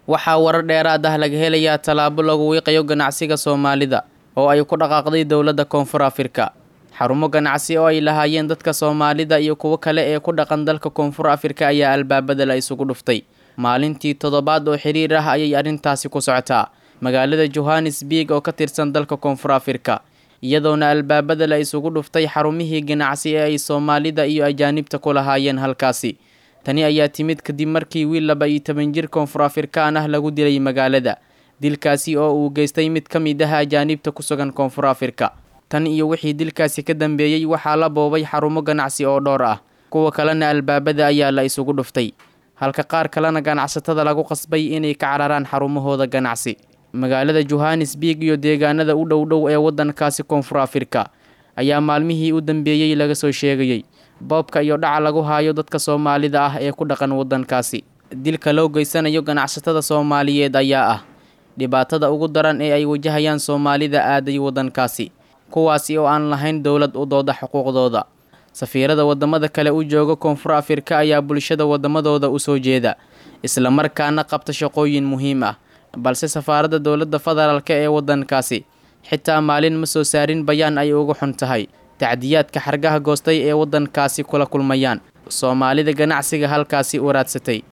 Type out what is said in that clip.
waxaa warar dheeraad ah laga helayaa tallaabo lagu wiiqayo ganacsiga soomaalida oo ay ku dhaqaaqday dowladda koonfur afrika xarumo ganacsi oo ay lahaayeen dadka soomaalida iyo kuwo kale ee ku dhaqan dalka koonfur afrika ayaa albaabada la isugu dhuftay maalintii toddobaad oo xiriir ah ayay arrintaasi ku socotaa magaalada johannesburg oo ka tirsan dalka koonfur afrika iyadoona albaabada la isugu dhuftay xarumihii ganacsi ee ay soomaalida iyo ajaanibta ku lahaayeen halkaasi tani ayaa timid kadib markii wiil laba iyo toban jir koonfur afrikaan ah lagu dilay magaalada dilkaasi oo uu geystay mid ka mid ah ajaanibta ku sugan koonfur afrika tan iyo wixii dilkaasi ka dambeeyey waxaa la boobay xarumo ganacsi oo dhowr ah kuwa kalena albaabada ayaa la isugu dhuftay halka qaar kalena ganacsatada lagu qasbay inay ka cararaan xarumahooda ganacsi magaalada johannesburg iyo deegaanada u dhow dhow ee waddankaasi koonfur afrika ayaa maalmihii u dambeeyey laga soo sheegayey boobka iyo dhaca lagu haayo dadka soomaalida ah ee ku dhaqan waddankaasi dilka loo geysanayo ganacsatada soomaaliyeed ayaa ah dhibaatada ugu daran ee ay wajahayaan soomaalida aaday waddankaasi kuwaasi oo aan lahayn dowlad u dooda xuquuqdooda safiirada waddamada kale u jooga koonfur afrika ayaa bulshada waddamadooda u soo jeeda islamarkaana qabta shaqooyin muhiim ah balse safaaradda dowladda federaalk ee waddankaasi xitaa maalin ma soo saarin bayaan ay uga xun tahay tacdiyaadka xargaha goostay ee waddankaasi kula kulmayaan soomaalida ganacsiga halkaasi u raadsatay